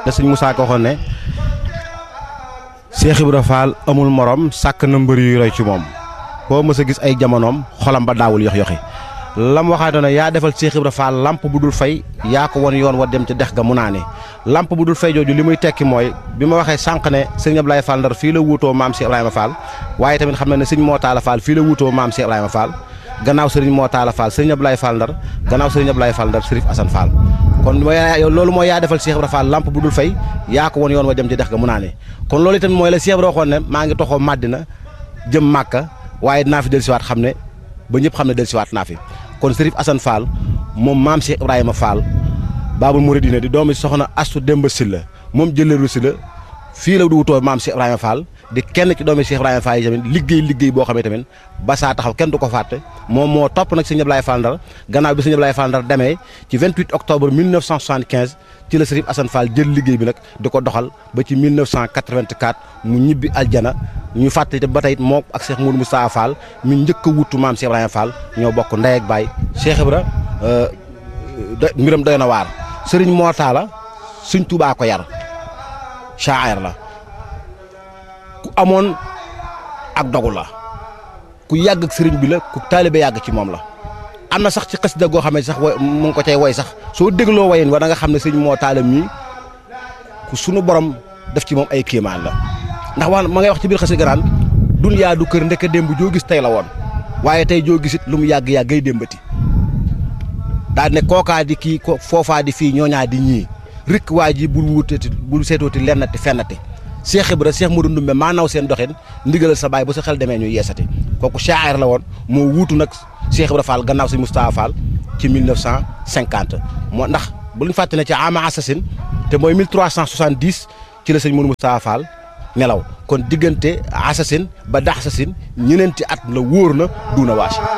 te sëñ Moussa ko waxoon ne Cheikh Ibra Fall amul morom sàkk na mbër yu roy ci moom koo mës a gis ay jamonoom xolam ba daawul yox yoxi lam waxaatoon ne yaa defal Cheikh Ibra Fall lamp bu dul fay yaa ko won yoon wa dem ca dex ga mu naane lamp bu dul fay jooju li muy tekki mooy bi ma waxee sànq ne sëñ Ablaye Fall Ndar fii la wuutoo maam Cheikh Ibrahima Fall waaye tamit xam na ne sëñ Moo Taala Fall fii la wuutoo maam Cheikh Ibrahima Fall gannaaw sëriñ Moo Taala Fall sëriñ Ablaye Fall Ndar gannaaw sëriñ Ablaye Fall Ndar Sërif Assane Fall kon mooy loolu mooy yaa defal Cheikh Ibra Fall lamp bu dul fay yaa ko won yoon wa dem ca dex ga mu naane kon loolu itam mooy la Cheikh Ibra waxoon ne maa ngi toxoo Madina jëm Màkka waaye dinaa fi dellusiwaat xam ne ba ñëpp xam ne dellusiwaat naa fi kon Sërif Assane Fall moom maam Cheikh Ibrahima Fall Baabul Mouridina di doomi soxna Astu Demba Silla moom jëleeru si la fii la du wutoo maam Cheikh Ibrahima Fall di kenn ci doomi Cheikh Ibrahima Fall yi tamit liggéey liggéey boo xamee tamit ba saa taxaw kenn du ko fàtte moom moo topp nag sëñ Ablaye Fall Ndar gannaaw bi sëñ Ablaye Fall Ndar demee ci 28 octobre 1975 ci la Sërif Assane Fall jël liggéey bi nag di ko doxal ba ci 1984 mu ñibbi aljana ñu fàtte ba tey moo ak Cheikh Moudou Moustapha Fall mi njëkk a wutu maam Cheikh Ibrahima Fall ñoo bokk ndey ak baay Cheikh Ibra mbiram doy na waar sëriñ moo taala suñ tubaa ko yar shaayar la ku amoon ak dogu la ku yàgg ak sëriñ bi la ku taalibe yàgg ci moom la am na sax ci xasida goo xam ne sax mu ngi ko cay woy sax soo dégloo wayin wa da nga xam ne sëriñ moo taala mii ku sunu borom def ci moom ay kéemaan la ndax wax ma ngay wax ci biir xasida garaan dunyaa du kër ndeke démb joo gis tey la woon waaye tey joo gisit lu mu yàgg-yàgg gay démbati daal ne kookaa di kii ko foofaa di fii ñooñaa di ñii rikk waa ji bul wutati bul seetooti lennati fennati Cheikh Ibra Cheikh Modou Ndumbe maa naw seen doxin ndigalal sa baay ba sa xel demee ñu yeesati kooku shaa'ir la woon moo wuutu nag Cheikh Ibra Fall gannaaw si Moustapha Fall ci 1950 moo ndax bu ñu fàtte ne ci ama assasine te mooy 1370 ci la sëñ Modou Moustapha Fall nelaw kon diggante assasine ba dax assasine ñeneenti at la wóor na duuna waasi